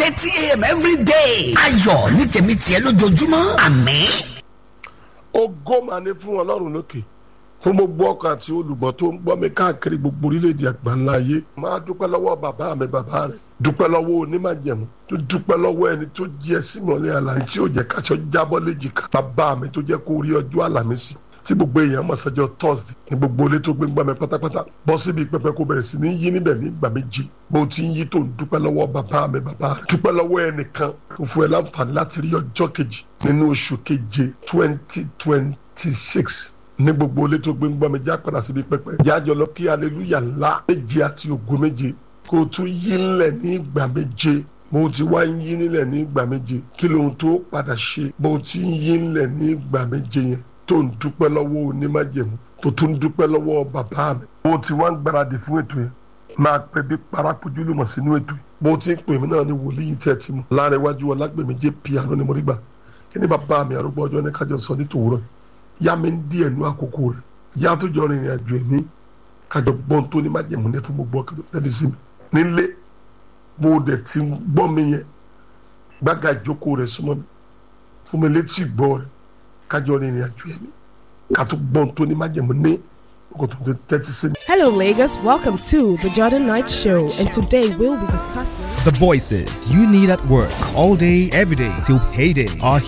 thirty a.m. every day. ayọ̀ ní tèmi tiẹ̀ lójoojúmọ́ àmín. ògo mà ní fún ọlọ́run lókè fún gbogbo ọkàn àti olùgbọ́ tó ń gbọ́ mi káàkiri gbogbo orílẹ̀-èdè àgbáńlá ayé máa dúpẹ́ lọ́wọ́ bàbá mi bàbá rẹ̀ dúpẹ́ lọ́wọ́ onímàjẹ̀mú tó dúpẹ́ lọ́wọ́ ẹni tó jí ẹ sí mọ́lẹ̀ àlàyé tí ò jẹ́ káṣọ jábọ́ léjìká bàbá mi tó jẹ́ kó rí ọjọ́ àlàmísì tí gbogbo èèyàn mọ̀ sọ́jọ́ thursday ní gbogbo ilé tó gbé ń gbà mí pátápátá bọ́ síbi pẹpẹ kó bẹ̀rẹ̀ sí ní yí níbẹ̀ ní ìgbà méje bó ti ń yí tó ń dúpẹ́ lọ́wọ́ bàbá mi bàbá rẹ̀ dúpẹ́ lọ́wọ́ ẹnìkan tó fún ẹ láǹfààní láti rí ọjọ́ kejì nínú oṣù keje twenty twenty six ní gbogbo ilé tó gbé ń gbà mí já padà síbi pẹpẹ jájọ lọ kí aleluya ńlá méje àti ògo méje kó o tún yí ńlẹ̀ ní ìgbà méje bó o ti wá ń yí nílẹ̀ ní ìgbà méje kí lóhun tó padà ṣe bó o ti ń yí ńlẹ̀ ní ìgbà méje yẹn tó ń dúpẹ́ lọ́wọ́ onímájẹ̀mú tó tún dúpẹ́ lọ́wọ́ bàbá mi bó o ti wá ń gbáradì fún ètò yẹn máa pẹ́ bí parakojú lùmọ̀ sínú ètò yìí bó o ti ń pè mí náà ní wòlíì tẹ́ ti mú láàrin iwájú ọlágbèmí jẹ́ piano ni mo rí gbà kí ni bàbá mi àrùgbọ́ ọjọ́ ní kájọ sọ ní tòwúrọ̀ yá mi ń dí ẹ̀nu àkókò rẹ̀ yá tó jọ rìnrìn àjò ẹ̀mí kájọ gbọ́n tó ní májẹ̀mú ní fún gbogbo ọkàn lẹ́bi sí mi nílé bó o dẹ̀ ti gbọ́ mi yẹn gbága ìjókòó rẹ̀ súnmọ́ mi fún mi létí ìgbọ́ rẹ̀ kájọ rìnrìn àjò ẹ̀mí ká tó gbọ́n tó ní májẹ̀mú ní ọkọ̀ tó tẹ́tí sí mi. Hello, Lagos. Welcome to the Jordan Knight Show, and today we'll be discussing. The voices you need at work all day, every day till payday are